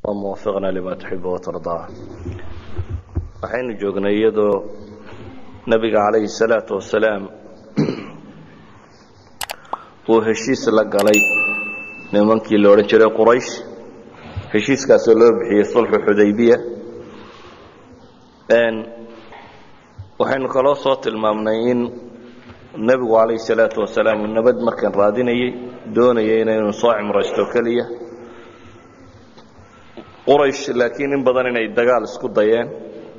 muwafiqna lima tuxibu watardaa waxaynu joognay iyadoo nebiga calayhi salaatu wasalaam uu heshiis la galay nimankii la odhan jiray quraysh heshiiskaasoo loo bixiyey sulxu xudaybiya waxaynu kaloo soo tilmaamnay in nebigu calayhi salaatu wasalaam uu nabad markan raadinayey doonayay inaynu soo cimraysto keliya quraysh laakiin in badan inay dagaal isku dayeen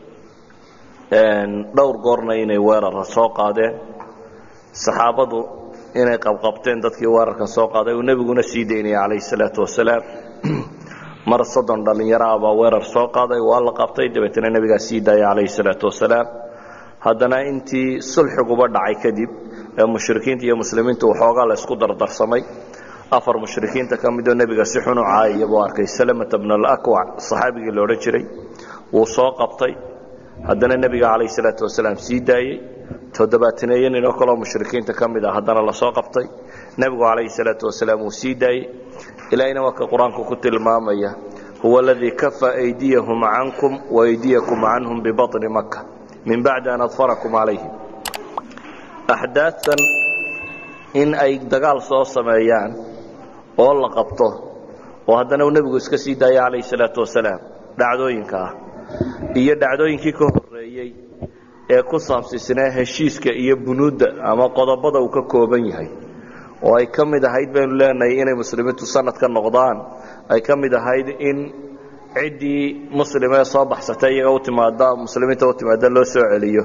dhowr goorna inay weerara soo qaadeen saxaabadu inay qabqabteen dadkii weerarka soo qaaday uu nebiguna sii daynaya calayhi salaatu wasalaam mar soddon dhallinyaro ah baa weerar soo qaaday waa la qabtay dabeetana nebigaa sii daaya calayhi salaatu wasalaam haddana intii sulxiguba dhacay kadib ee mushrikiinta iyo muslimiinta waxoogaa la isku dardarsamay afar mushrikiinta ka midoo nebiga si xun u caayaya buu arkay salamata bna alakwac saxaabigii la odhan jiray wuu soo qabtay haddana nebiga calayhi salaatu wasalaam sii daayey toddobaataneeyo ninoo kaloo mushrikiinta ka mid ah haddana lasoo qabtay nebigu calayhi salaatu wasalaam wuu sii daayey ilaahayna waa ka qur-aanku ku tilmaamaya huwa aladii kafa aydiyahum cankum waaydiyakum canhum bibaطni maka min bacdi an adfarakum calayhim axdaadtan in ay dagaal soo sameeyaan oo la qabto oo haddana uu nebigu iska sii daaya calayhi salaatu wasalaam dhacdooyinka ah iyo dhacdooyinkii ka horeeyey ee ku saabsiisnaa heshiiska iyo bunuudda ama qodobada uu ka kooban yahay oo ay ka mid ahayd baynu leenahay inay muslimiintu sanad ka noqdaan ay ka mid ahayd in ciddii muslimee soo baxsatay iyaga u timaada muslimiinta u timaada loo soo celiyo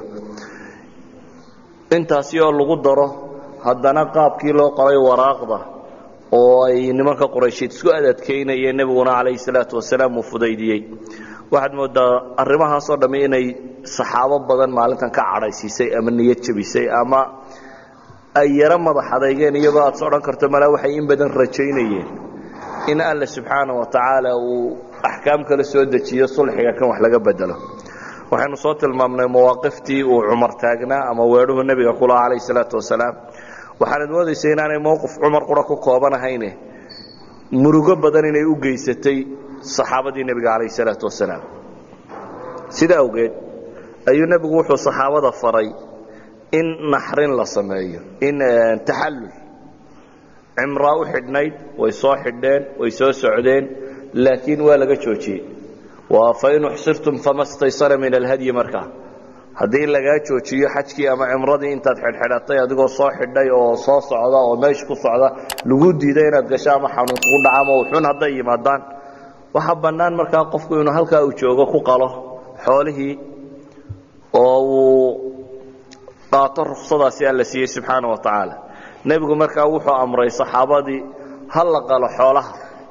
intaasi oo lagu daro haddana qaabkii loo qoray waraaqda oo ay nimanka quraysheed isku adadkaynayeen nebiguna calayhi salaatu wasalaam uu fudaydiyey waxaad moodaa arrimahaasoo dhammi inay saxaabo badan maalintan ka cadhaysiisay ama niyad jabisay ama ay yaro madax adeygeen iyagoo aad s odhan karto malaa waxay in badan rajaynayeen in alla subxaana wa tacaala uu axkaam kala soo dejiyo sulxiga kan wax laga bedelo waxaynu soo tilmaamnay mawaaqiftii uu cumar taagnaa ama weedhuhu nebiga kulaha calayhi salaatu wasalaam waxaanad moodaysa inaanay mowqif cumar qura ku koobanahayne murugo badan inay u geysatay saxaabadii nebiga calayhi salaatu wasalaam sida awgeed ayuu nebigu wuxuu saxaabada faray in naxrin la sameeyo in taxallul cimraa u xidhnayd way soo xidheen way soo socdeen laakiin waa laga joojiyey waa fain uxsirtum fama staysara min alhadyi markaa haddii lagaa joojiyo xajkii ama cimradii intaad xidhxidhatay adigoo soo xidhay oo soo socda oo meesha ku socda lagu diiday inaad gasho ama xanuun kugu dhaca ama uxun hadday yimaadaan waxaa bannaan markaa qofku inuu halkaa uu joogo ku qalo xoolihii oo uu qaato ruksadaasi alla siiyey subxaana wa tacaala nebigu markaa wuxuu amray saxaabadii ha la qalo xoolaha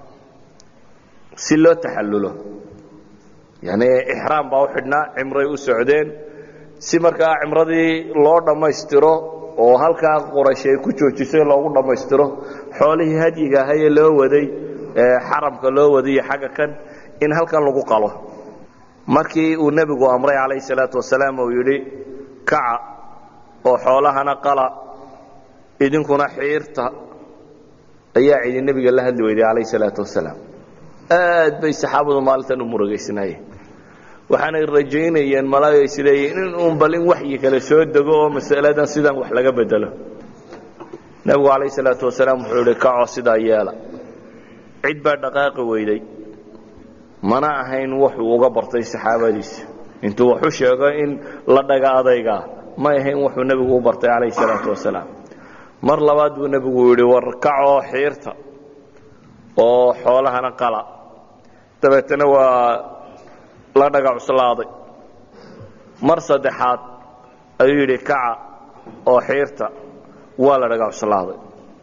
si loo taxallulo yani ixraam baa u xidhnaa cimray u socdeen si markaa cimradii loo dhammaystiro oo halkaa quraysh ay ku joojisay loogu dhammaystiro xoolihii hadyiga ahayee loo waday xaramka loo wadiyo xagga kan in halkan lagu qalo markii uu nebigu amray calayhi salaatu wasalaam uu yidhi kaca oo xoolahana qala idinkuna xiirta ayaa cidi nebiga la hadli weyday calayhi salaatu wasalaam aad bay saxaabadu maalintan u murugaysnaayeen waxaanay rajaynayeen malaaga isleeyiin in uun bal in waxyi kale soo dego oo masaladan sidan wax laga bedelo nebigu calayhi salaatu wasalaam wuxuu yihi kacoo sidaa yeela cid baa dhaqaaqi weyday mana ahayn wuxuu uga bartay saxaabadiisa intuu waxu sheego in la dhaga adaygaa ma ahayn wuxuu nebigu u bartay calayhi salaatu wasalaam mar labaad buu nebigu yidhi war kacoo xiirta oo xoolahana qala dabeetana waa la dhaga cuslaaday mar saddexaad ayuu yidhi kaca oo xiirta waa la dhaga cuslaaday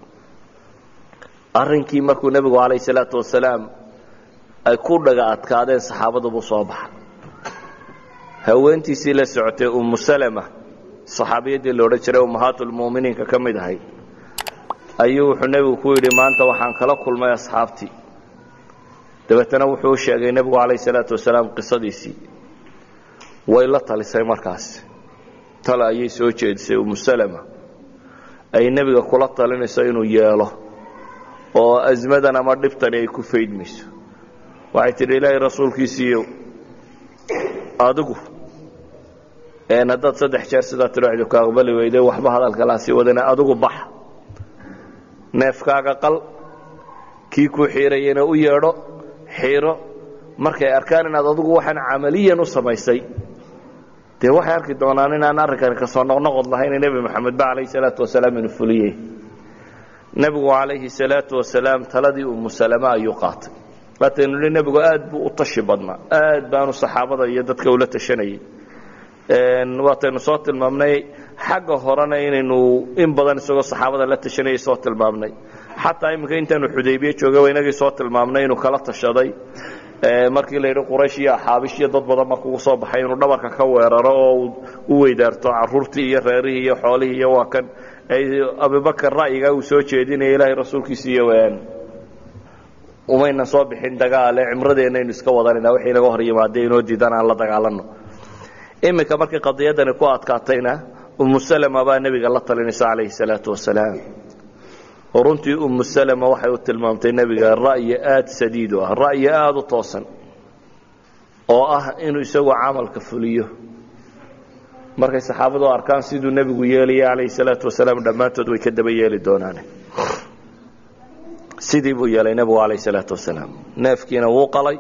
arrinkii markuu nebigu calayhi salaatu wasalaam ay ku dhaga adkaadeen saxaabadu buu soo baxa haweentiisii la socotay ummu salama saxaabiyaddii la odhan jiray ummahaatulmu'miniinka ka mid ahay ayuu wuxuu nebigu ku yidhi maanta waxaan kala kulmay asxaabtii dabeetana wuxuu u sheegay nebigu calayhi salaatu wasalaam qisadiisii way la talisay markaas tale ayay soo jeedisay ummu salama ay nebiga kula talinayso inuu yeelo oo asmadan ama dhibtani ay ku faydmayso waxay tidhi ilaahay rasuulkiisiiyo adigu haddaad saddex jeer sidaa tiro cidu ka aqbali weyday waxba hadalka laa sii wadana adigu bax neefkaaga qal kii kuu xiirayena u yeedho xiiro markay arkaan inaad adigu waxaan camaliyan u samaysay dee waxay arki doonaan inaan arrinkani kasoo noqnoqod lahayn nebi moxamed ba calayhi salaatu wasalaam inuu fuliyey nebigu calayhi salaatu wasalaam taladii umu salama ayuu qaatay waataynu nihi nebigu aad buu u tashi badnaa aad baanu saxaabada iyo dadka ula tashanayay waataynu soo tilmaamnay xagga horena inaynu in badan isagoo saxaabada la tashanayay soo tilmaamnay xataa iminka intaanu xudaybiye joogay waa inagii soo tilmaamnay inuu kala tashaday markii la yidhi quraysh iyo axaabish iyo dad badan markuu soo baxay inuu dhabarka ka weeraro oo u weydaarto caruurtii iyo reerihii iyo xoolihii iyo waa kan abubakar ra'yigaa uu soo jeedinaya ilaahay rasuulkiisa iyo umaynan soo bixin dagaale cimradeenaynu iska wadanayna waxay naga hor yimaadee inoo diidan aan la dagaalanno iminka markii qadiyadani ku adkaatayna umu salama baa nebiga la talinaysa calayhi salaatu wasalaam oo runtii umu salama waxay u tilmaamtay nebiga ra'yi aad sadiid u ah ra'yi aada u toosan oo ah inuu isagu camalka fuliyo markay saxaabadu arkaan siduu nebigu yeelaya calayhi salaatu wasalaam dhammaantood way ka daba yeeli doonaan sidii buu yeelay nebigu calayhi salaatu wasalaam neefkiina wuu qalay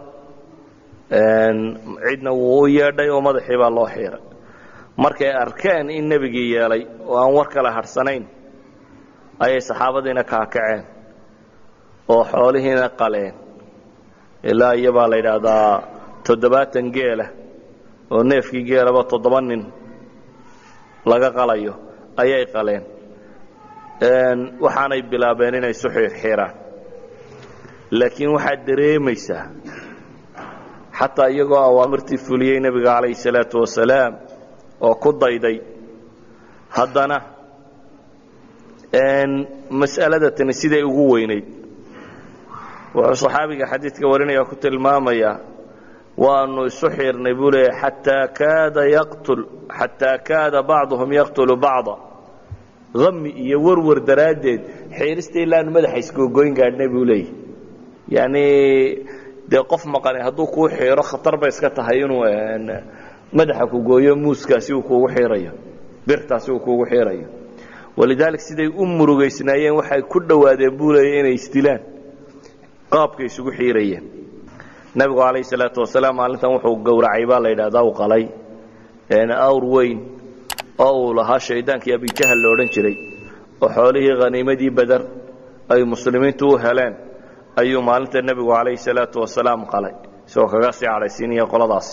cidna wuu u yeedhay oo madaxii baa loo xiiray markay arkeen in nebigii yeelay oo aan war kale hadhsanayn ayay saxaabadiina kaakaceen oo xoolihiina qaleen ilaa iyo baa la yidhaahdaa toddobaatan geela oo neefkii geelaba toddoba nin laga qalayo ayay qaleen waxaanay bilaabeen inay isu xiirxiiraan laakiin waxaad dareemaysaa xataa iyagoo awaamirtii fuliyey nebiga calayhi salaatu wasalaam oo ku dayday haddana mas'alada tani siday ugu weynayd wuxuu saxaabiga xadiidka warinaya ku tilmaamayaa waanu isu xiirnay buu leeyahy xataa kaada yaqtul xataa kaada bacduhum yaqtulu bacda ami iyo warwar daraaddeed xiirista ilaanu madaxa isgogoyn gaadhnay buu leeyahy yacni dee qof maqani hadduu kuu xiiro khatar bay iska tahay inuu madaxa ku gooyo muuskaasi uu kuugu xiirayo birtaasi uu kuugu xiirayo walidaalik siday u murugaysnaayeen waxay ku dhowaadeen buu leeya inay isdilaan qaabkay isugu xiirayeen nebigu calayhi salaatu wasalaam maalintan wuxuu gowracay baa la yidhahdaa u qalay awr weyn oo uu lahaa shaydaankii abijahal la odhan jiray oo xoolihii khaniimadii bader ay muslimiintu u heleen ayuu maalinta nebigu calayhi salaatu wasalaam qalay isagoo kaga sii cadhaysiinaya qoladaasi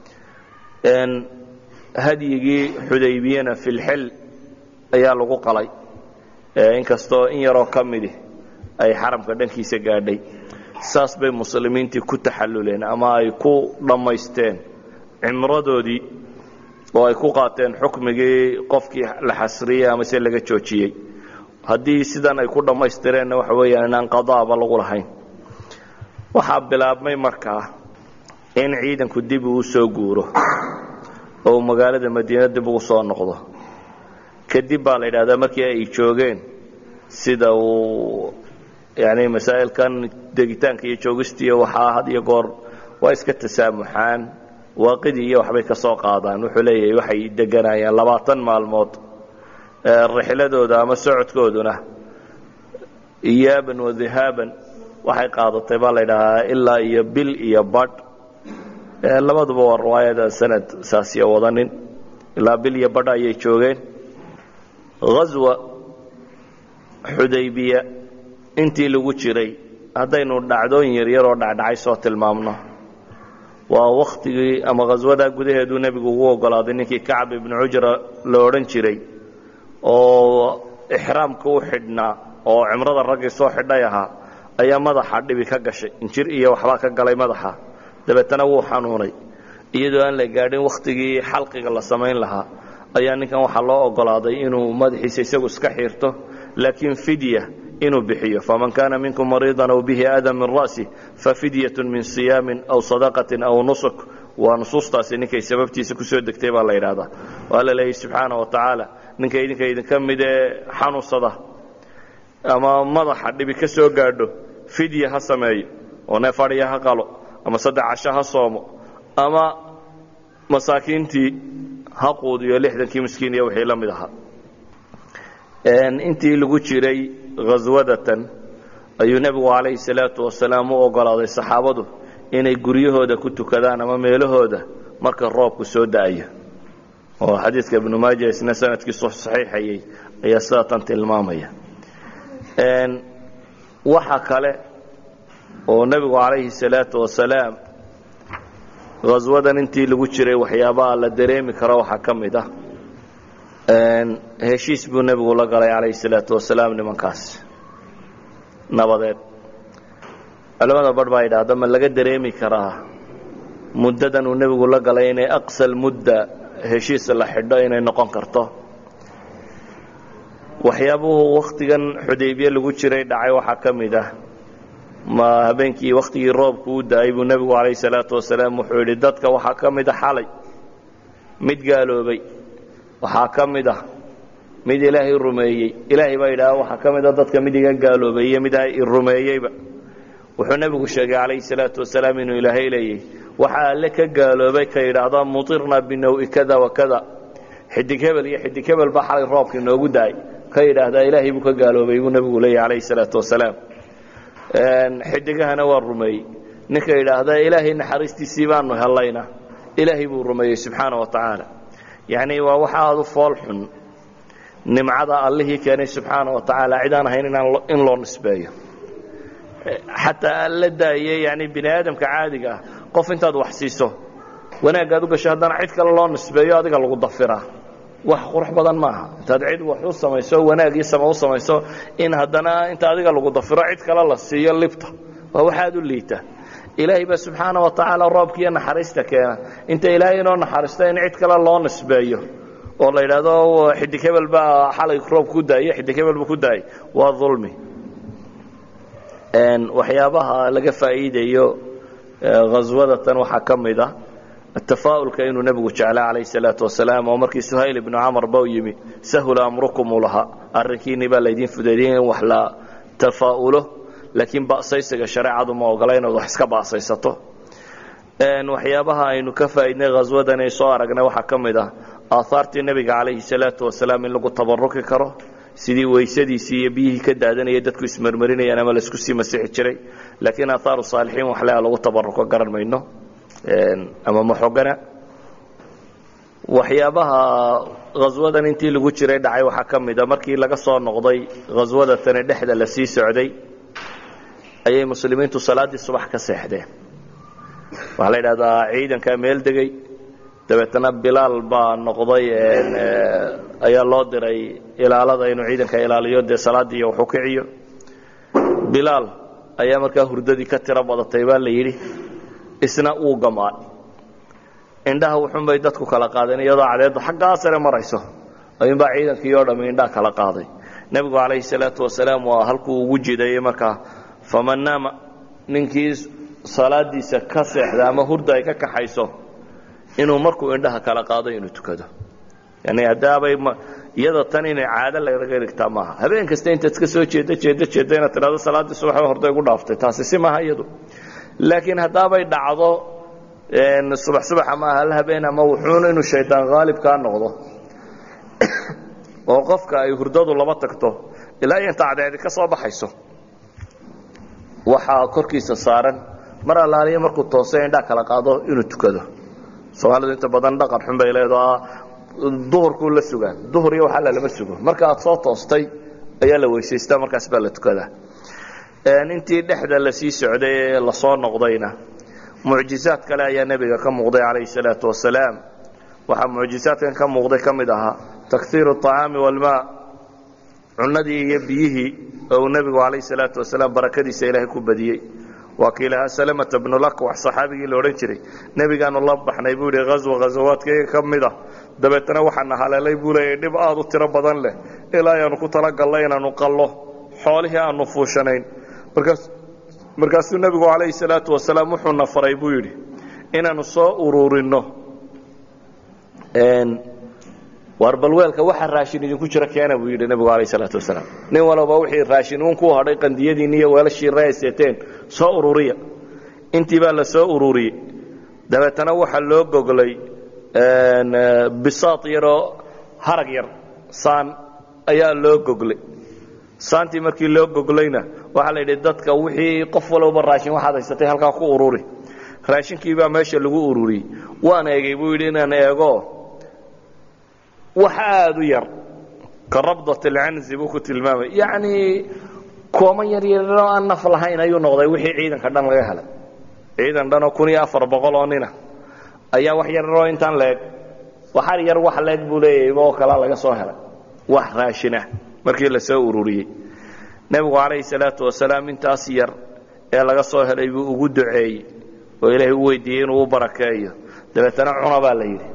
hadyigii xudaybiyena filxil ayaa lagu qalay inkastoo in yaroo ka midi ay xaramka dhankiisa gaadhay saas bay muslimiintii ku taxalluleen ama ay ku dhammaysteen cimradoodii oo ay ku qaateen xukmigii qofkii la xasriyey ama se laga joojiyey haddii sidan ay ku dhammaystireenna waxa weeyaan inaan qadaaba lagu lahayn waxaa bilaabmay markaa in ciidanku dib uu soo guuro oo uu magaalada madiina dib ugu soo noqdo kadib baa la yidhahdaa markii ay joogeen sida uu yani masaa'ilkan degitaanka iyo joogistiiyo waxaa had iyo goor waa iska tasaamuxaan waaqidii iyo waxbay ka soo qaadaan wuxuu leeyahay waxay deganayaan labaatan maalmood rixladooda ama socodkooduna iyaaban wadihaaban waxay qaadatay baa la ydhahaa ilaa iyo bil iyo badh labaduba waa riwaayada sanad saasiya wadanin ilaa bil iyo badh ayay joogeen haswa xudaybiya intii lagu jiray haddaynu dhacdooyin yaryar oo dhacdhacay soo tilmaamno waa wakhtigii ama khaswadaa gudaheeduu nebigu ugu ogolaaday ninkii kacab ibnu cujra la odhan jiray oo ixraamka u xidhnaa oo cimrada raggii soo xidhay ahaa ayaa madaxa dhibi ka gashay injir iyo waxbaa ka galay madaxa dabeetana wuu xanuunay iyadoo aan la gaadhin wakhtigii xalqiga la samayn lahaa ayaa ninkan waxaa loo ogolaaday inuu madaxiisa isagu iska xiirto laakiin fidya inuu bixiyo faman kaana minkum mariidan aw bihi aadan min ra'si fafidyatu min siyaamin aw sadaqatin aw nusuk waa nusuustaasi ninkay sababtiisa kusoo degtay baa la yidhaahdaa waa la leeyahy subxaana wa tacaala ninka idinka idinka mid ee xanuunsada ama madaxa dhibi ka soo gaadho fidya ha sameeyo oo neef adhiya ha qalo ama saddex casho ha soomo ama masaakiintii ha quudiyo lixdankii miskiin iyo wixii la mid ahaa intii lagu jiray khaswadatan ayuu nebigu calayhi salaatu wasalaam u ogolaaday saxaabadu inay guryahooda ku tukadaan ama meelahooda marka roobku soo da'ayo oo xadiidka ibnu maaja isna sanadkiisu saxiixayay ayaa sidaa tan tilmaamaya waxa kale oo nebigu calayhi salaatu wasalaam khaswadan intii lagu jiray waxyaabaha la dareemi karo waxaa ka mid ah heshiis buu nebigu la galay calayhi salaatu wasalaam nimankaas nabadeed culamada barh baa yidhaahda ma laga dareemi karaa muddadan uu nebigu la galay inay aqsal mudda heshiis la xidho inay noqon karto waxyaabuhu wakhtigan xudaybiye lagu jiray dhacay waxaa ka mid ah ma habeenkii wakhtigii roobku u da-ay buu nebigu calayhi salaatu wasalaam wuxuu yidhi dadka waxaa ka mid a xalay mid gaaloobay waxaa ka mid ah mid ilaahay rumeeyey ilaahay baa yidhaha waxaa ka mid a dadka mid iga gaaloobay iyo mid i rumeeyeyba wuxuu nebigu sheegay calayhi salaatu wasalaam inuu ilaahay leeyay waxaa alle ka gaaloobay ka yidhaahda mutirna binawi kada wa kada xidig hebel iyo xidig hebel baa xalay roobkii noogu da-ay ka yidhaahdaa ilaahay buu ka gaaloobay buu nebigu leeyahy calayhi salaatu wasalaam xidigahana waa rumeeyey ninka yidhaahda ilaahay naxariistiisii baanu hellayna ilaahay buu rumeeyey subxaana wa tacaala yacni waa waxa aada u fool xun nimcada allihii keenay subxaana wa tacaala cid aan ahayn inaan in loo nisbeeyo xataa alla daaye yani bini aadamka caadiga ah qof intaad wax siiso wanaaggaad u gasho haddana cid kale loo nisbeeyo adiga lagu dafiraa wax qurux badan maaha intaad cid wax u samayso wanaag iyo sama u samayso in haddana inta adiga lagu dafiro cid kale la siiyo libta waa waxaad u liita ilaahay baa subxaana wa tacaala roobkiiyo naxariista keena inta ilaahay inoo naxariista in cid kale loo nisbeeyo oo la yidhaahdo xidig hebel baa xalay roob ku daayey xidig hebel buu ku daayey waa dulmi waxyaabaha laga faa'iidayo khaswadatan waxaa ka mid ah atafaa'ulka inuu nebigu jeclaa calayh salaatu wasalaam oo markii suhayl ibnu camar ba u yimi sahula amrukum uu lahaa arrinkiinii baa laydin fudeediyey in wax la tafaa'ulo laakiin ba'saysiga shareecadu ma ogola inaad wax iska ba'saysato waxyaabaha aynu ka faa'iidnay khaswadan ay soo aragnay waxaa ka mid ah aahaartii nebiga calayhi salaatu wasalaam in lagu tabaruki karo sidii weysadiisii iyo biyihii ka daadanaya dadku ismarmarinayaan ama laisku sii masixi jiray laakiin aahaaru saalixiin waxlea lagu tabaruko garan mayno ama maxogana waxyaabaha khaswadan intii lagu jiray dhacay waxaa ka mid a markii laga soo noqday khaswadatani dhexda la sii socday ayay muslimiintu salaaddii subax ka seexdeen waxaa la yidhahdaa ciidankaa meel degay dabeetana bilaal baa noqday ayaa loo diray ilaalada inuu ciidanka ilaaliyo dee salaaddii waxu kiciyo bilaal ayaa markaa hurdadii ka tiro badatay baa la yidhi isna uu gamaa indhaha wuxunbay dadku kala qaadeen iyadoo cadeeddu xaggaa sare marayso ayuunbaa ciidankii oo dhammi indhaha kala qaaday nebigu calayhi salaatu wasalaam waa halkuu ugu jidayey markaa faman naama ninkii salaadiisa ka seexda ama hurda ay ka kaxayso inuu markuu indhaha kala qaado inuu tukado yani haddaabay iyada tan inay caado lagaga dhigtaa maaha habeen kasta intaad iska soo jeedda jeedda jeedda inaad tidhahdo salaaddii subax horday gu dhaaftay taasi si maaha iyadu laakiin haddaabay dhacdo subax subax ama hal habeen ama wuxuun inuu shaydaan haalib kaa noqdo oo qofka ay hurdadu laba tagto ilaa iyo inta cadceedi ka soo baxayso waxaa korkiisa saaran mar allaaliya markuu toose indhaa kala qaado inuu tukado soomaalidu inta badan dhaqan xun bay leedaha duhurkuu la sugaan duhur iyo waxaa lalama sugo marka aad soo toostay ayaa la weysaystaa markaas baa la tukadaa intii dhexda la sii socday ee lasoo noqdayna mucjizaad kale ayaa nebiga ka muuqday calayhi salaatu wasalaam waxaa mucjizaadkan ka muuqday ka mid ahaa takhiiru acaami walmaa cunadii iyo biyihii oo uu nebigu calayhi salaatu wasalaam barakadiisa ilaahay ku badiyey waa kii lahaa salamata bnulakwax saxaabigii la odhan jiray nebigaanu la baxnay buu yidhi haswa ghasawaadkayga ka mid ah dabeetana waxaana haleelay buu leeyay dhib aad u tiro badan leh ilaa ayaanu ku talagallay inaanu qallo xoolihii aanu fuushanayn markaas markaasuu nebigu calayhi salaatu wasalaam wuxuuna faray buu yidhi inaanu soo ururinno waar balweelka waxa raashin idinku jira keena buu yidhi nebigu calayhi salaatu wasalaam nin walba wixii raashin uun ku hadhay qandiyadiinni iyo weelashii reeseeteen soo ururiya intii baa la soo ururiyey dabeetana waxaa loo goglay bisaad yaroo harag yar saan ayaa loo goglay saantii markii loo goglayna waxaa la yidhi dadka wixii qof walowba raashin waxaad haysatay halkaa ku ururi raashinkii baa meesha lagu ururiyey waan eegay buu yidhi inaan eego wax aada u yar ka rabdat alcanzi buu ku tilmaamay yacnii kooman yar yaroo aan naf lahayn ayuu noqday wixii ciidanka dhan laga helay ciidan dhanoo kun iyo afar boqol oo nina ayaa wax yararoo intaan leeg waxar yar wax leeg buu leeyahay oo kalaa laga soo helay wax raashin ah markii la soo ururiyey nebigu calayhi salaatu wasalaam intaas yar ee laga soo helay buu ugu duceeyey oo ilaahay u weydiiyey inuu u barakeeyo dabeetana cuna baa la yidhi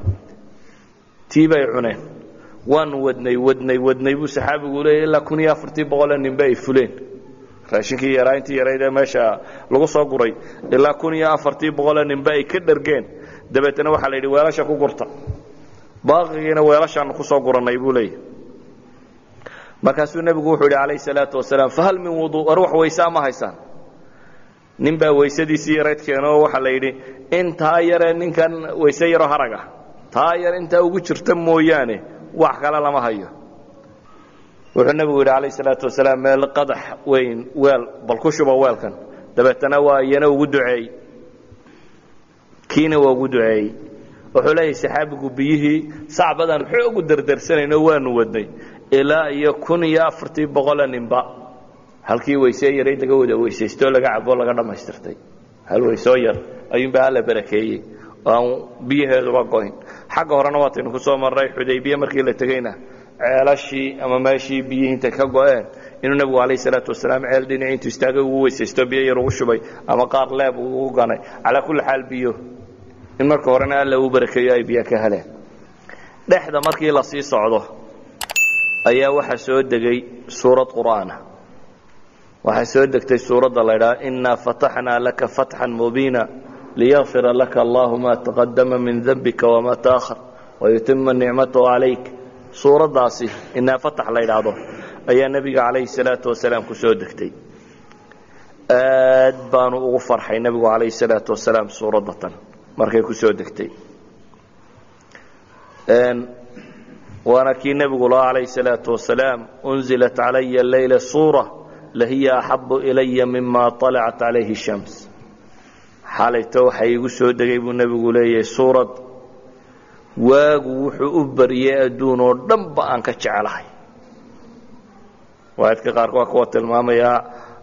tii bay cuneen waan wadnay wadnay wadnay buu saxaabigu leeyay ilaa kun iyo afartii boqolee ninbe ay fuleen raashinkii yaraa intii yarayd ee meesha lagu soo guray ilaa kun iyo afartii boqolee ninbe ay ka dhargeen dabeetana waxaa la yidhi weelasha ku gurta baaqigiina weelashaanu ku soo gurannay buu leeyahy markaasuu nebigu wuxuu yidhi calayhi salaatu wasalaam fahal min wuduu war wax weysaa ma haysaan nin baa weysadiisii yarayd keenoo waxaa la yidhi intaa yaree ninkan weyse yaroo harag ah taa yar intaa ugu jirta mooyaane wax kale lama hayo wuxuu nebigu yidhi calayhi salaatu wasalaam meel qadax weyn weel bal ku shuba weelkan dabeetana waa iyana ugu duceey kiina waa ugu duceeyey wuxuu leeyahay saxaabigu biyihii sacbadan xoogu dardarsanayno waanu wadnay ilaa iyo kun iyo afartii boqole ninba halkii weysee yarayd laga wada weysaystoo laga caboo laga dhammaystirtay hal weysoo yar ayuunbaa alla barakeeyey oo aan biyaheeduba goyn xagga horena waataynu ku soo marray xudaybiye markii la tegeyna ceelashii ama meeshii biyihii intay ka go-een inuu nebigu calayhi salaatu wasalaam ceel dhinacii intuu istaagay ugu weysaysto biyo yar ugu shubay ama qaar leeb ugu ganay calaa kulli xaal biyo in marka horena alla uu barakeeyo ay biyo ka heleen dhexda markii la sii socdo ayaa waxaa soo degay suurad qur'aana waxaa soo degtay suuradda la ydhaha inaa fataxnaa laka fatxan mubiina liyakfira laka allahu ma taqadama min dembika wama taahar wayutima nicmatahu calayk suuraddaasi inaa fatax la ydhaahdo ayaa nebiga calayhi salaatu wasalaam ku soo degtay aad baanu ugu farxay nebigu calayhi salaatu wasalaam suuraddatan markay ku soo degtay waana kii nebigu lahaa calayhi salaatu wasalaam unzilat calaya leyla suura lahiya axabu ilaya mima alacat calayhi shams xalayto waxaa iigu soo degay buu nebigu leeyahay suurad waagu wuxuu u baryay adduun oo dhanba aan ka jecelahay waadka qaarka waa kuwa tilmaamayaa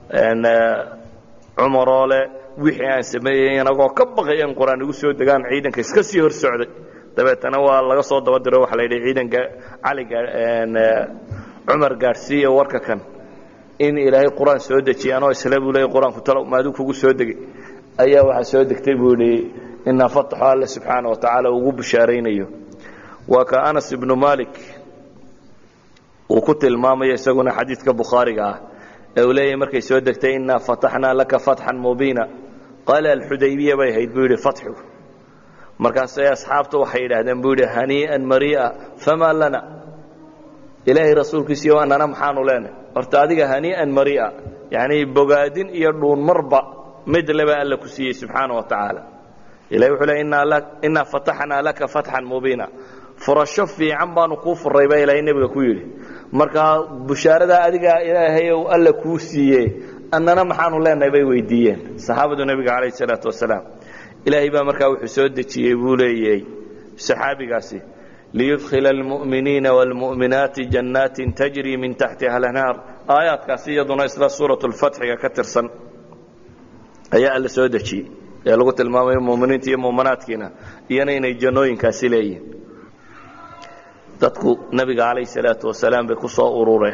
cumaroo leh wixii aan sameeyey inagoo ka baqay in qur-aan igu soo degaan ciidanka iska sii hor socday dabeetana waa laga soo daba diro waxa la yidhi ciidanka cali cumar gaadhsiiya warka kan in ilaahay qur-aan soo dejiya anoo isle buu leeyay qur-aanku talo maaduu kugu soo degay ayaa waxaa soo degtay buu yidhi inaa fataxo alle subxaana wa tacaala ugu bishaaraynayo waa ka anas ibnu malik uu ku tilmaamayo isaguna xadiidka bukhaariga ah ee uu leeyahay markay soo degtay inaa fataxnaa laka fatxan mubiina qaala alxudaybiya bay ahayd buu yidhi fatxigu markaasay asxaabtu waxay yidhaahdeen buu yidhi hanii'an marii'a famaa lana ilaahay rasuulkiisiiyo annana maxaanu leenahay horta adiga hanii'an marii'a yacnii bogaadin iyo dhuunmarba mid leba alla ku siiyey subxaana wa tacaala ilahay wuxuu leey innaa fataxnaa laka fatxan mubiina furasho fiican baanu kuu furay baa ilaahay nebiga ku yidhi markaa bushaaradaa adigaa ilaahayow alla kuu siiye annana maxaanu leenahay bay weydiiyeen saxaabadu nebiga calayhi salaatu wasalaam ilaahay baa markaa wuxuu soo dejiyey buu leeyahay saxaabigaasi liyudkhila almu'miniina waalmu'minaati jannaatin tajri min taxtiha alanhaar aayaadkaasi iyaduna isla suuratu lfatxiga ka tirsan ayaa alla soo dejiyey ee lagu tilmaamayo muminiinta iyo muminaadkiina iyana inay jannooyinkaasi leeyihin dadku nebiga calayhi salaatu wasalaam bay ku soo urureen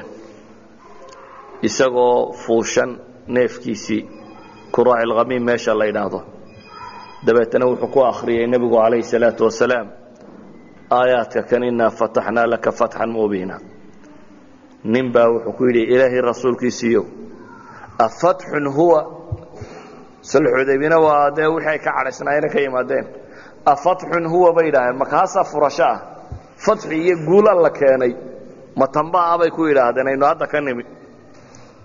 isagoo fuushan neefkiisii kuraaci lkhamiim meesha la yidhaahdo dabeetana wuxuu ku akhriyey nebigu calayhi salaatu wasalaam aayaadka kan inaa fataxnaa laka fatxan mubiina nin baa wuxuu ku yidhi ilaahay rasuulkiisiiyow afatxun huwa sulxudaybina waa dee wixii ay ka cadhaysnaayeen ka yimaadeen afatxun huwa bay yidhaaheen makaasaa furasho ah fatxi iyo guul alla keenay ma tamba ah bay ku yidhaahdeen aynu hadda ka nimid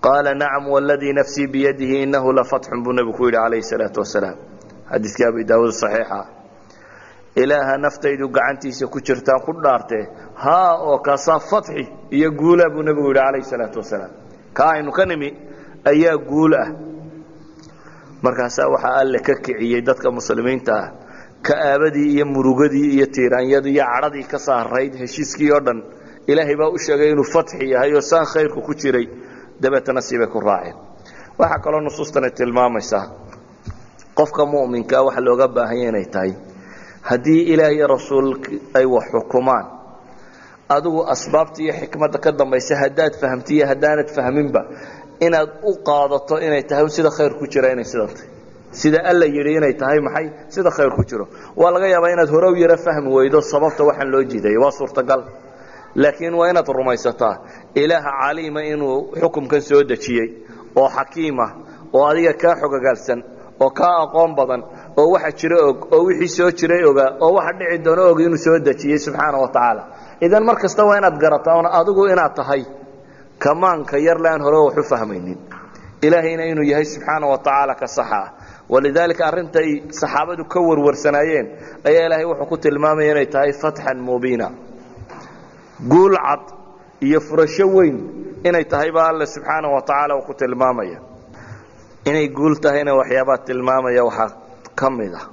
qaala nacam wladii nafsii biyadihi inahu lafatxun buu nebigu ku yidhi calayhi salaatu wasalaam xadiiskii abi daawuud saxiixa ilaaha naftaydu gacantiisa ku jirtaan ku dhaartee haa oo kaasaa fatxi iyo guula buu nebigu yidhi calayhi salaatu wasalaam ka aynu ka nimi ayaa guul ah markaasaa waxaa alle ka kiciyey dadka muslimiinta ah ka'aabadii iyo murugadii iyo tiiraanyadii iyo cadhadii ka saarayd heshiiskii oo dhan ilaahay baa u sheegay inuu fatxi yahay oo saan khayrku ku jiray dabeetana siibay ku raaceen waxaa kaloo nusuustani tilmaamaysaa qofka mu'minkaa waxa looga baahanya inay tahay haddii ilaah iyo rasuul ay wax xukumaan adigu asbaabta iyo xikmadda ka dambaysa haddaad fahamtiiyo haddaanad fahminba inaad u qaadato inay tahay sida khayr ku jira inay sidan tahay sida alla yidhi inay tahay maxay sida khayr ku jiro waa laga yaabaa inaad hore u yaro fahmi weydo sababta waxaan loo jiiday waa suurtagal laakiin waa inaad rumaysataa ilaaha caliima inuu xukumkan soo dejiyey oo xakiimah oo adiga kaa xogagaalsan oo kaa aqoon badan oo waxa jira og oo wixii soo jiray ogaa oo waxa dhici doono og inuu soo dejiyey subxaana wa tacaala idan mar kasta waa inaad garataa oon adigu inaad tahay kamaanka yarle aan hore wax u fahmaynin ilaahayna inuu yahay subxaana wa tacaala ka saxa ah walidaalika arrintay saxaabadu ka warwarsanaayeen ayaa ilaahay wuxuu ku tilmaamaya inay tahay fatxan mubiina guul cad iyo furasho weyn inay tahay baa alle subxaana wa tacaala uu ku tilmaamaya inay guul tahayna waxyaabaa tilmaamaya waxaa ka mid ah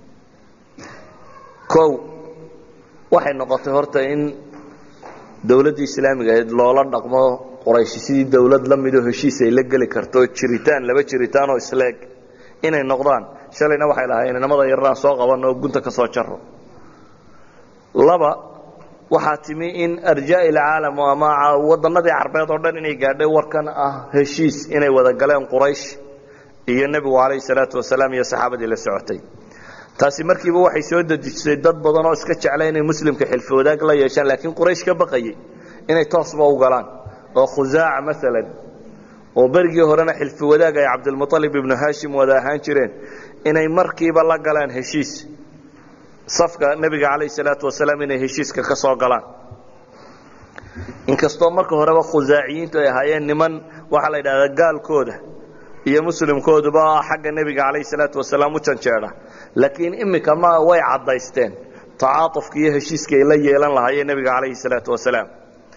kow waxay noqotay horta in dowladdii islaamiga ahayd loola dhaqmo qorayshi sidii dowlad la midoo heshiis ay la geli karto jiritaan laba jiritaan oo isleeg inay noqdaan shalayna waxay lahaayeen inamada yarnaan soo qabanno oo gunta ka soo jaro laba waxaa timi in arjaa ilcaalam ama wadannadii carbeed oo dhan inay gaadhay warkan ah heshiis inay wada galeen quraysh iyo nebigu calayhi salaatu wasalaam iyo saxaabadii la socotay taasi markiiba waxay soo dejisay dad badan oo iska jecla inay muslimka xilfi wadaag la yeeshaan laakiin quraysh ka baqayay inay toosba u galaan oo khusaaca maalan oo berigii horena xilfi wadaag ay cabdilmualib ibnu haashim wada ahaan jireen inay markiiba la galaan heshiis safka nebiga calayhi salaatu wasalaam inay heshiiska ka soo galaan inkastoo marka horeba khusaaciyiintu ay ahaayeen niman waxaa la yidhahdaa gaalkooda iyo muslimkooduba xagga nebiga calayhi salaatu wasalaam u janjeedha laakiin iminka ma way caddaysteen tacaatufka iyo heshiiska ay la yeelan lahaayeen nebiga calayhi salaatu wasalaam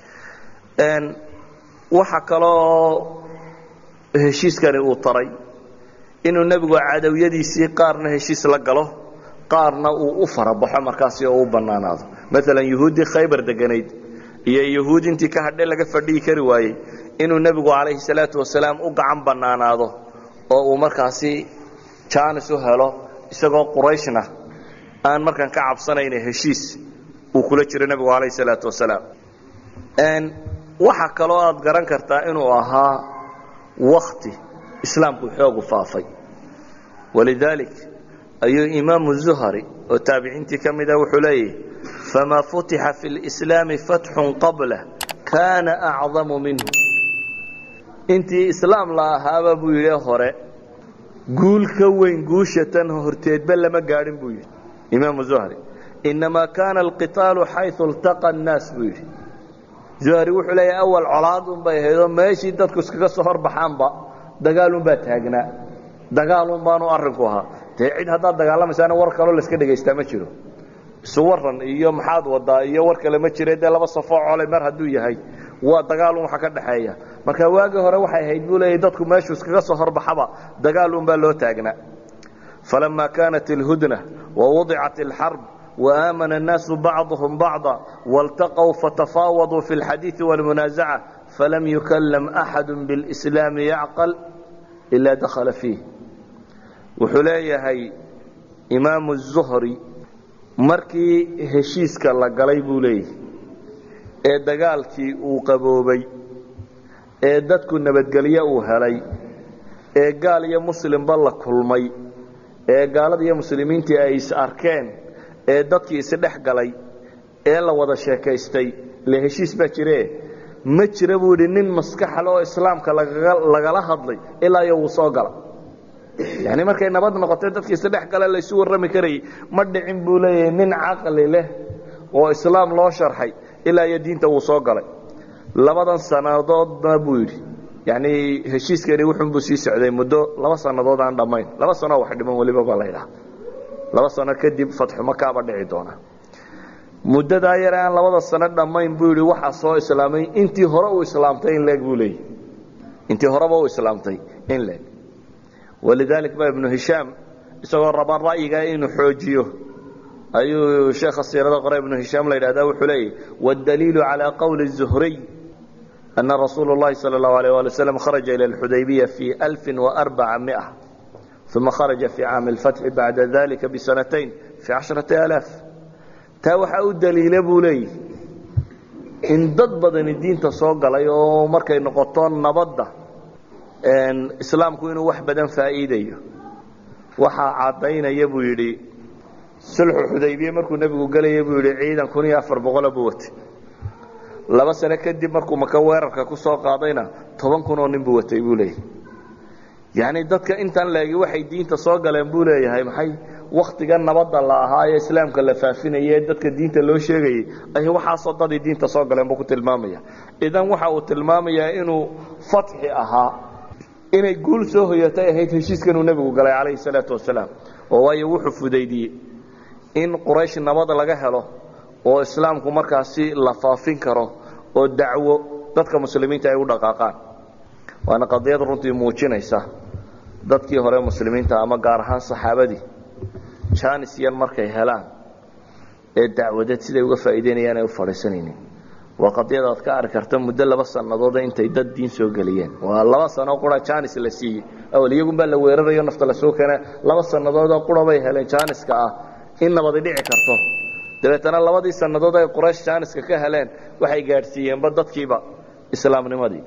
waxa kaloo heshiiskani uu taray inuu nebigu cadowyadiisii qaarna heshiis la galo qaarna uu u farabaxo markaasi oo u bannaanaado maalan yuhuuddii khaybar deganayd iyo yuhuud intii ka hadhe laga fadhihi kari waayey inuu nebigu calayhi salaatu wasalaam u gacan bannaanaado oo uu markaasi jaanis u helo isagoo qurayshna aan markaan ka cabsanayna heshiis uu kula jiro nebigu calayhi salaatu wasalaam waxaa kaloo aad garan kartaa inuu ahaa wakti islaamku xoogu faafay walidaalik ayuu imaamu zuhari oo taabiciintii ka mida wuxuu leeyahy famaa futixa fi lislaami fatxun qablah kaana acdamu minhu intii islaam la ahaaba buu yidhi hore guul ka weyn guusha tan horteedba lama gaadhin buu yidhi imaamu zuhri inamaa kaana alqitaalu xayu iltaqa annaas buu yidhi zuhri wuxuu leeyahay awal colaad unbay ahaydoo meeshii dadku iskaga soo horbaxaanba dagaalunbaa taagnaa dagaalun baanu arrinku ahaa dee cid haddaad dagaalamaysaana war kaloo layska dhegaystaa ma jiro isu waran iyo maxaad wadaa iyo war kale ma jire dee laba safoo colay mar hadduu yahay waa dagaalun waxa ka dhaxeeya marka waagii hore waxay ahayd buu leeyahy dadku meeshuu iskaga soo horbaxaba dagaalunbaa loo taagnaa falama kaanat ilhudna wawudicat alxarb وآمن الناس بعضهم بعضا والتقوا فتفاوضوا في الحديث والمنازعة فلم يكلم أحد بالإسلام يعقل إلا دخل فيه وحليهي إمام الزهري markii heshiiska la galay buu leeyahy ee dagaalkii uu qaboobay ee dadku nabadgelyo uu helay ee gaal iyo muslimba la kulmay ee gaalada iyo muslimiintii ay is arkeen ee dadkii isdhex galay ee la wada sheekaystay le heshiis baa jire ma jira buu idhi nin maskaxale oo islaamka lagala hadlay ilaa iyo wuu soo gala yani markay nabad noqotay dadkii isdhex gale laysu warrami karayay ma dhicin buu leeyahay nin caqli leh oo islaam loo sharxay ilaa iyo diinta wuu soo galay labadan sannadoodna buu yidhi yani heshiiskani wuxunbuu sii socday muddo laba sannadood aan dhammayn laba sanoo wax dhiman weliba baa la ydhaha laba sano kadib fatxu makaaba dhici doona muddadaa yare aan labada sano dhammayn buu yidhi waxaa soo islaamay intii hore uu islaamtay in leeg buu leeyahy intii horeba uu islaamtay in leeg walidalik ba ibnu hishaam isagoo raba ra'yigaa inuu xoojiyo ayuu sheekha siirada qore ibnu hishaam la yidhahda wuxuu leeyahy waاdaliilu calى qowli الzuhriy أna rasuula الlahi salى الlahu عalيه wali wslam kharaja ilى اlxudaybiya fi أlfi وarbaca uma kharaja fi caami اlfatxi bacda dalika bisanatayn fi casharati alaaf taa waxaa u daliila buu leeyihi in dad badani diinta soo galay oo markay noqoto nabadda islaamku inuu wax badan faa'iidayo waxaa caddaynaya buu yidhi sulxu xudaybiye markuu nebigu gelaya buu yidhi ciidan kun iyo afar boqola buu watay laba sano kadib markuu maka weerarka ku soo qaadayna toban kun oo nin buu watay buu leeyahy yacni dadka intan leegi waxay diinta soo galeen buu leeyahay maxay waktiga nabadda la ahaa ee islaamka la faafinaya ee dadka diinta loo sheegayay ay waxaasoo dadii diinta soo galeen buu ku tilmaamaya idan waxa uu tilmaamayaa inuu fatxi ahaa inay guul soo hoyatay ahayd heshiiskanuu nebigu galay calayhi salaatu wasalaam oo waayo wuxuu fudaydiyey in quraysh nabad laga helo oo islaamku markaasi la faafin karo oo dacwo dadka muslimiinta ay u dhaqaaqaan waana qadiyad runtii muujinaysa dadkii hore muslimiinta ama gaar ahaan saxaabadii janis yan markay helaan ee dacwadeed siday uga faa'iideynayaan ay u fadhiisanaynin waa qadiyad aad ka arki karta muddo laba sannadoode intay dad diin soo geliyeen waa laba sano qura janis la siiyey awal iyagunbaa la weerarayo nafta lasoo keena laba sannadoodoo qura bay heleen janiska ah in nabadi dhici karto dabeetana labadii sannadood ay quraysh janiska ka heleen waxay gaadhsiiyeenba dadkiiba islaamnimadii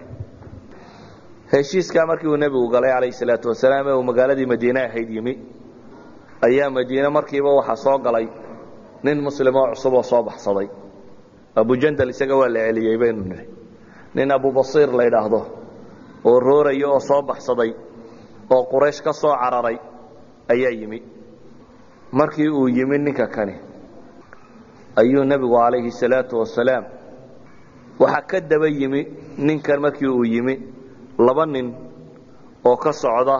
heshiiskaa markii uu nebigu galay calayhi salaatu wasalaam ee uu magaaladii madiine ahayd yimi ayaa madiine markiiba waxaa soo galay nin muslimoo cusub oo soo baxsaday abujandal isaga waa la celiyey baynu nihi nin abubasiir la ydhaahdo oo rooraya oo soo baxsaday oo quraysh ka soo cararay ayaa yimi markii uu yimi ninka kani ayuu nebigu calayhi salaatu wasalaam waxaa ka daba yimi ninkan markii uu yimi laba nin oo ka socda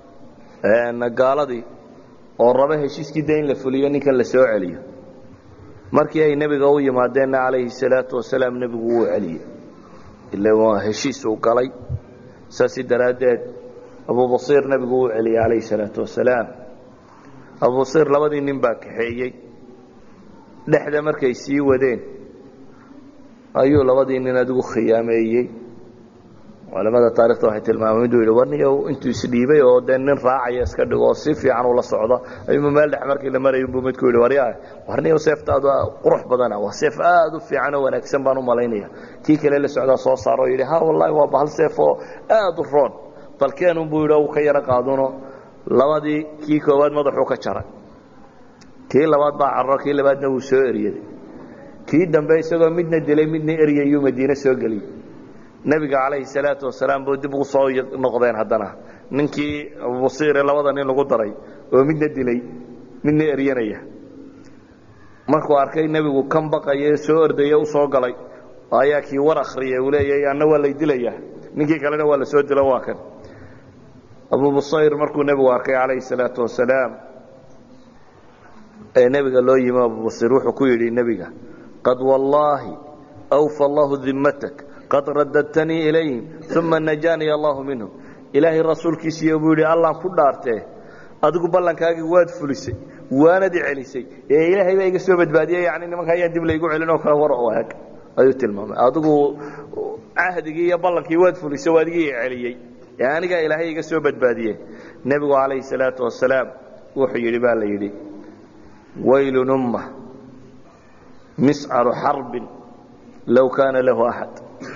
gaaladii oo raba heshiiskii da in la fuliyo ninkan la soo celiyo markii ay nebiga u yimaadeenna calayhi salaatu wasalaam nebigu wuu celiyey ila waa heshiis uu galay saasi daraaddeed abubasiir nebigu wuu celiyey calayhi salaatu wasalaam abubasiir labadii nin baa kaxeeyey dhexda markay sii wadeen ayuu labadii nin adigu khiyaameeyey culamada taarikhta waxay tilmaameen miduu yidhi warniyow intuu isdhiibay oo dee nin raacaya iska dhigo oo si fiican ula socda ayuuma meel dhex markii la marayay buu midku yidhi waryaa warniyow seeftaadu qurux badana waa seef aad u fiican oo wanaagsan baan u malaynaya kii kale la socdaa soo saaro oo yidhi ha wallaahi waa bahal seef oo aad u roon balkeenun buu yidhi uu ka yaro qaaduno labadii kii koowaad madaxuu ka jaray kii labaad baa cararo kii labaadna wuu soo eryaday kii dambe isagoo midna dilay midna eryayuu madiine soo geliyey nebiga calayhi salaatu wasalaam buu dib ugu soo noqdeen haddana ninkii abubasiire labada nin lagu daray oo midna dilay midna eryanaya markuu arkay nebigu kan baqaya soo ordaya u soo galay ayaa kii war akhriyay uu leeyahay anna waa lay dilayaa ninkii kalena waa la soo dilo waa kan abubasayr markuu nebigu arkay calayhi salaatu wasalaam ee nebiga loo yimi abubasir wuxuu ku yidhi nebiga qad wallaahi awfa allahu dimmatak qad radadtanii ilayhim uma najaaniya allahu minhum ilaahay rasuulkiisiiyo buu yidhi allaan ku dhaartee adigu ballankaagii waad fulisay waanad i celisay ee ilaahay baa iga soo badbaadiyey yani nimanka ayaan dib laygu celin oo kale war oo eg ayuu tilmaamay adigu cahdigii iyo ballankii waad fulisay waa adigii i celiyey ee anigaa ilaahay iga soo badbaadiyey nebigu calayhi salaatu wasalaam wuxuu yidhi baa la yidhi waylun umma miscaru xarbin low kaana lahu axad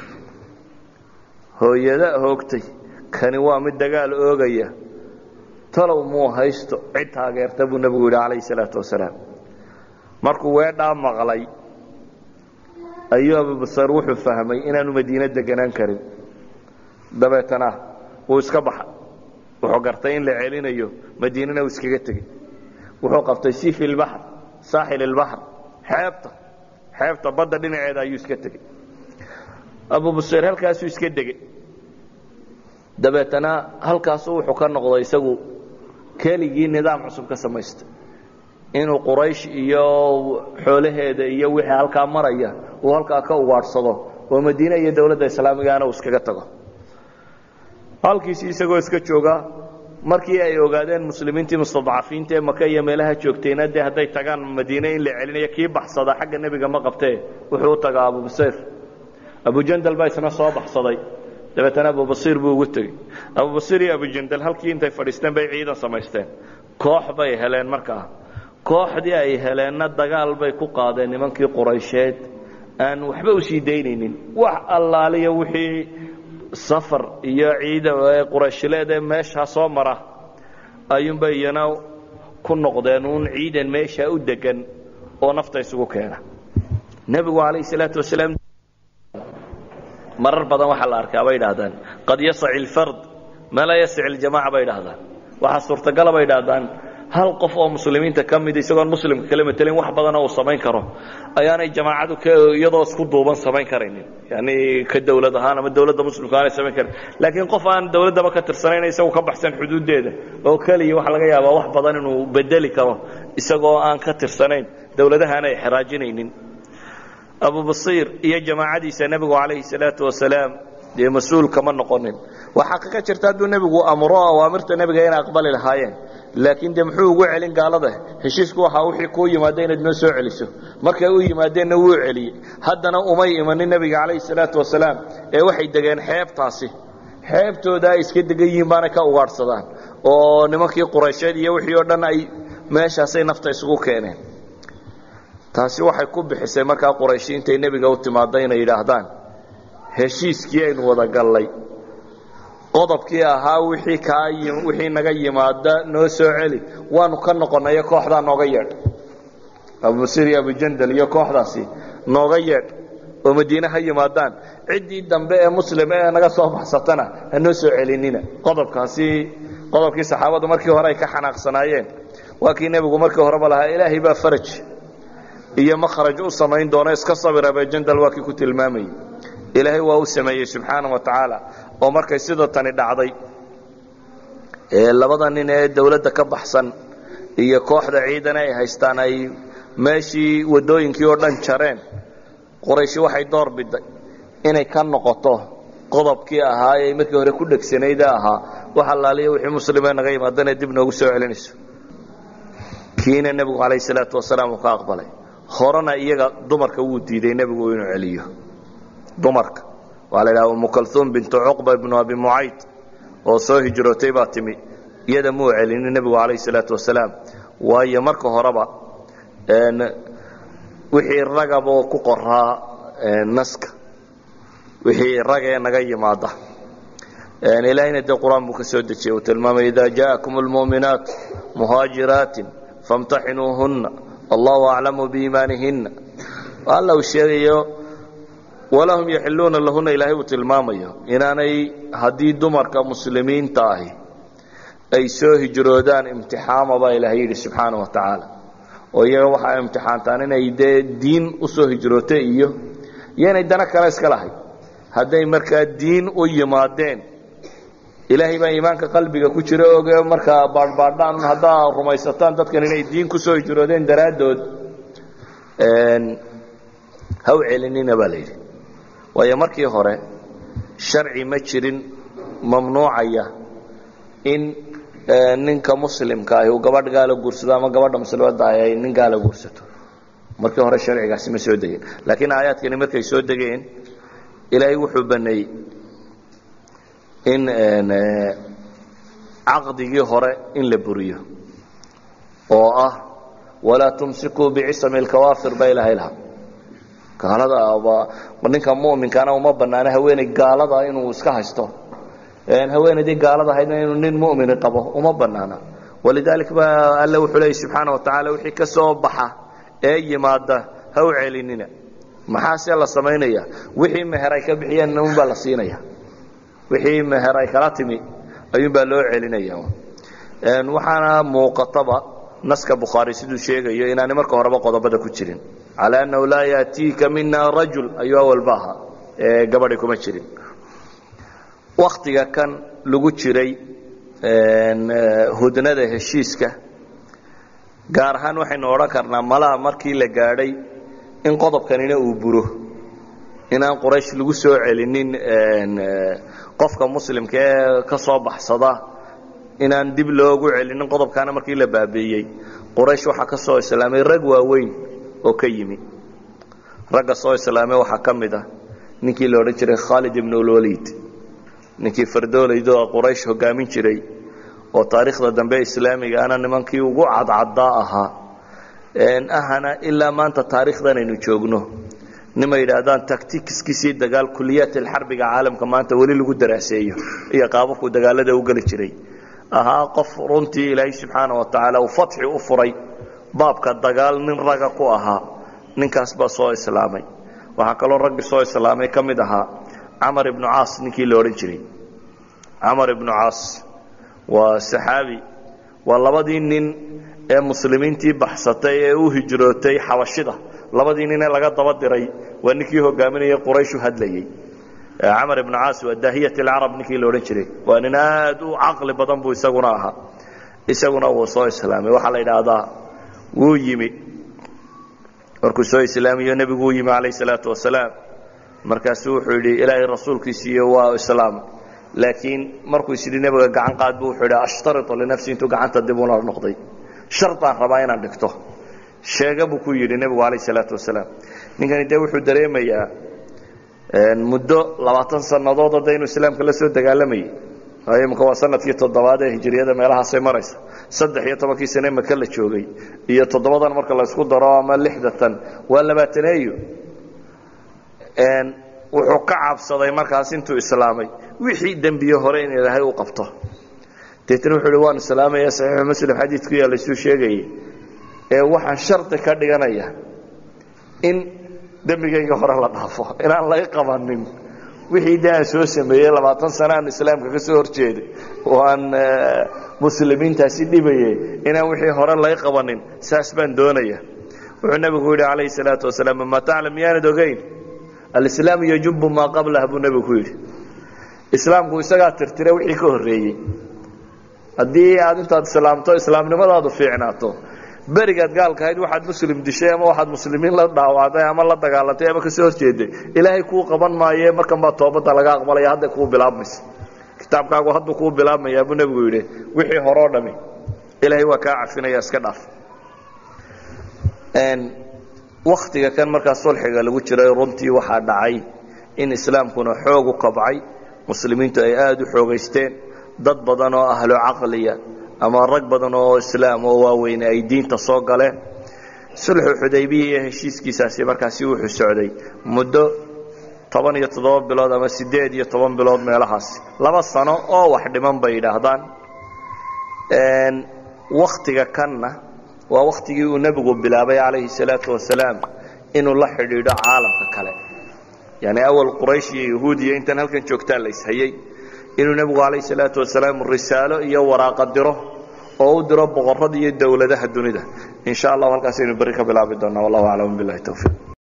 hooyada hoogtay kani waa mid dagaal oogaya talow muu haysto cid taageerta buu nebigu yidhi calayhi salaatu wasalaam markuu weedhaa maqlay ayuu abubasar wuxuu fahmay inaanu madiine deganaan karin dabeetana wuu iska baxay wuxuu gartay in la celinayo madiinana uu iskaga tegey wuxuu qabtay sifi lbaxr saaxil ilbaxr xeebta xeebta badda dhinaceeda ayuu iska tegey abubasir halkaasuu iska degey dabeetana halkaasu wuxuu ka noqday isagu keligii nidaam cusub ka samaystay inuu quraysh iyo xoolaheeda iyo wixii halkaa maraya uu halkaa ka ugaadhsado oo madiine iyo dowladda islaamigaana uu iskaga tago halkiisii isagoo iska jooga markii ay ogaadeen muslimiintii mustadcafiinta ee maka iyo meelaha joogtayna dee hadday tagaan madiine in la celinayo kii baxsada xagga nebiga ma qabtee wuxuu u tagaa abubasiir abujandal baa isna soo baxsaday dabeetana abubasiir buu ugu tegey abubasiir iyo abujandal halkii intay fadhiisteen bay ciidan samaysteen koox bay heleen markaa kooxdii ay heleenna dagaal bay ku qaadeen nimankii quraysheed aan waxba usii daynaynin wax allaaliya wixii safar iyo ciida qurayshileed ee meeshaa soo mara ayuunba iyana ku noqdeen uun ciidan meeshaa u degan oo nafta isugu keena nebigu calayhi salaatu wasalaam marar badan waxaa la arkaa bay idhaahdaan qad yasaci alfard ma laa yasaci aljamaca bay idhahdaan waxaa suurtagala bay idhahdaan hal qof oo muslimiinta ka mid isagoon muslimka kala matelin wax badana uu samayn karo ayaanay jamaacadu iyadoo isku duuban samayn karaynin yani ka dawlad ahaan ama dawladda muslimka aanay samayn karan laakiin qof aan dawladdaba ka tirsanayn isagu ka baxsan xuduuddeeda oo keliya waxaa laga yaabaa wax badan inuu bedeli karo isagoo aan ka tirsanayn dawladahaana ay xeraajinaynin abubasiir iyo jamaacadiisa nebigu calayhi salaatu wasalaam dee mas-uul kama noqonin waa xaqiiqa jirta hadduu nebigu amro awaamirta nebiga inay aqbali lahaayeen laakiin de muxuu ugu celin gaalada heshiisku waxaa wixii kuu yimaada inaad noo soo celiso markay u yimaadeenna wuu celiyey haddana umay imanin nebiga calayhi salaatu wasalaam ee waxay degeen xeebtaasi xeebtooda ay iska degan yihiin baanay ka ugaadhsadaan oo nimankii quraysheed iyo wixii oo dhan ay meeshaasay nafta isugu keeneen taasi waxay ku bixisay markaa qurayshi intay nebiga u timaadda inay yidhaahdaan heshiiskii aynu wada gallay qodobkii ahaa wixii kaa wixii naga yimaada noo soo celi waanu ka noqonayo kooxdaa nooga yeedh abubasiir iyo abujandal iyo kooxdaasi nooga yeedh oo madiine ha yimaadaan ciddii dambe ee muslim ee naga soo baxsatana ha noo soo celinina qodobkaasi qodobkii saxaabadu markii hore ay ka xanaaqsanaayeen waa kii nebigu markii horeba lahaa ilaahay baa faraj iyo makhraj u samayn doona iska sabir abujandal waa kii ku tilmaamayey ilaahay waa u sameeyey subxaana wa tacaala oo markay sida tani dhacday ee labada nin ee dawladda ka baxsan iyo kooxda ciidan ay haystaan ay meeshii waddooyinkii oo dhan jareen qorayshi waxay door biday inay ka noqoto qodobkii ahaa ee markii hore ku dhegsanayde ahaa wax allaaliya wixii muslimee naga yimaadana dib noogu soo celinayso kiina nebigu calayh salaatu wasalaam uu ka aqbalay horena iyaga dumarka wuu diiday nebigu inuu celiyo dumarka waa la idhaha umu kalhuum bintu cuqba ibnu abi mucayd oo soo hijrootay baa timi iyada muu celinin nebigu calayh salaatu wasalaam waayo marka horeba wixii ragaboo ku qoraa naska wixii ragee naga yimaada ilaahayna dee qur-aan buu ka soo dejiyey uu tilmaamay ida jaakum lmu'minaat muhaajiraatin famtaxinuuhunna allahu aclamu biimaanihinna alla uu sheegayo walahum yaxiluuna lahuna ilaahay uu tilmaamayo inaanay haddii dumarka muslimiinta ahi ay soo hijroodaan imtixaama baa ilaahay yidhi subxaana wa tacaala oo iyaga waxaa imtixaantaan inay dee diin u soo hijroota iyo iyo inay dana kale iska lahay hadday markaa diin u yimaadeen ilaahay baa iimaanka qalbiga ku jira oge markaa baadhbaadhaan haddaa rumaysataan dadkan inay diin ku soo hijroodeen daraaddood ha u celinina baa la yidhi waayo markii hore sharci ma jirin mamnuucaya in ninka muslimka ahi uu gabadh gaala guursado ama gabadha muslimadda ahi ay nin gaala guursato markii hore sharcigaasi ma soo degeen laakiin aayaadkani markay soo degeen ilaahay wuxuu baneeyey in caqdigii hore in la buriyo oo ah walaa tumsikuu bicisami lkawaafir ba ilaahay lahaa gaalada ninka muminkana uma banaano haweeney gaalada inuu iska haysto haweenaydii gaalada ahaydna inuu nin mumini qabo uma banaana walidalik ba alle wuxuu leeyay subxaana wa tacaala wixii ka soo baxa ee yimaada ha u celinina maxaase la samaynaya wixii meher ay ka bixiyeen unbaa la siinaya wixii meher ay kala timi ayuunbaa loo celinaya waxaana muuqataba naska bukhaari siduu sheegayo inaanay marka horeba qodobada ku jirin calى annahu laa yaatiika mina rajul ayuu awalba ahaa ee gabadhi kuma jirin waktiga kan lagu jiray hudnada heshiiska gaar ahaan waxaynu odhan karnaa malaha markii la gaadhay in qodobkanina uu buro inaan quraysh lagu soo celinin qofka muslimka ee ka soo baxsada inaan dib loogu celinin qodobkaana markii la baabiiyey quraysh waxaa ka soo islaamay rag waaweyn oo ka yimi ragga soo islaamay waxaa ka mid ah ninkii la odhan jiray khaalid ibn ulwaliid ninkii fardoolaydo quraysh hogaamin jiray oo taariikhda dambe islaamiga ana nimankii ugu cadcaddaa ahaa ahana ilaa maanta taariikhdan aynu joogno nima yidhaahdaan tactikiskiisii dagaal kuliyaat alxarbiga caalamka maanta weli lagu daraaseeyo iyo qaababku dagaalada u geli jiray ahaa qof runtii ilaahay subxaana wa tacaala uu fatxi u furay baabka dagaal nin raga ku ahaa ninkaas baa soo islaamay waxaa kaloo raggii soo islaamay ka mid ahaa camar ibnu caas ninkii la odhan jiray camar ibnu caas waa saxaabi waa labadii nin ee muslimiintii baxsatay ee u hijrootay xabashida labadii nin ee laga daba diray waa ninkii hogaaminayay qurayshu hadlayey camar ibnu caas waa daahiyat alcarab ninkii la odhan jiray waa nin aad u caqli badan buu isaguna ahaa isaguna wuu soo islaamay waxaa la yidhaahdaa wuu yimi markuu soo islaamiyo nebigu u yimi calayh salaatu wasalaam markaasuu wuxuu yidhi ilaahay rasuulkiisiiyo waa islaamay laakiin markuu isyidhi nebiga gacan qaad bu wuxuu yidhi ashtaritu linafsi intuu gacanta dib ula noqday shardaan rabaa inaan dhigto sheega buu ku yidhi nebigu calayh salaatu wasalaam ninkani dee wuxuu dareemayaa muddo labaatan sannadood hadda inuu islaamka la soo dagaalamayay waayo imika waa sanadkii toddobaad ee hijiriyada meelahaasay maraysa saddex iyo tobankii sane maka la joogay iyo toddobadan marka la isku daro ama lixdatan waa labaataneeyo wuxuu ka cabsaday markaas intuu islaamay wixii dembiye hore in ilaahay u qabto deetna wuxuu hi waan islaamaya saxiixu muslim xadiid ku yaalla isuu sheegayay ee waxaan shardi ka dhiganaya in dembigayga hore la dhaafo inaan laga qabanin wixii de aan soo sameeyey labaatan sano aan islaamka ka soo horjeeday oo aan muslimiintaasi dhibayay inaan wixii hore laga qabanin saas baan doonaya wuxuu nebigu yidhi calayhi salaatu wasalaam ma taclam miyaanad ogeyn alislaamu yajubu maa qablah buu nebigu ku yidhi islaamku isagaa tirtira wixii ka horreeyey haddii aad intaad islaamto islaamnimadaadu fiicnaato berigaad gaalkahayd waxaad muslim dishay ama waxaad muslimiin la dhaawacday ama la dagaalantay ama kasoo horjeeday ilaahay kuu qaban maaye markan baa toobadda laga aqbalaya hadday kuu bilaabmaysa kitaabkaagu hadduu kuu bilaabmayaa buu nebigu yidhi wixii horeo dhami ilaahay waa kaa cafinaya iska dhaaf waktiga kan markaa sulxiga lagu jiray runtii waxaa dhacay in islaamkuna xoog u kabcay muslimiintu ay aada u xoogaysteen dad badan oo ahlo caqliya ama rag badan oo islaam oo waaweyne ay diinta soo galeen sulxu xudaybiya iyo heshiiskiisaasi markaasi wuxuu socday muddo toban iyo toddoba bilood ama siddeed iyo toban bilood meelahaasi laba sano oo wax dhiman bay yidhaahdaan waktiga kanna waa waktigii uu nebigu bilaabay calayhi salaatu wasalaam inuu la xidhiidho caalamka kale yani awal quraysh iyo yahuud iyo intan halkan joogtaa la ishayey inuu nebigu calayh salaatu wasalaam risaalo iyo waraaqa diro oo u diro boqorrada iyo dowladaha dunida in sha allahu halkaasaynu berri ka bilaabi doonaa wallahu aclam billahi towfiiq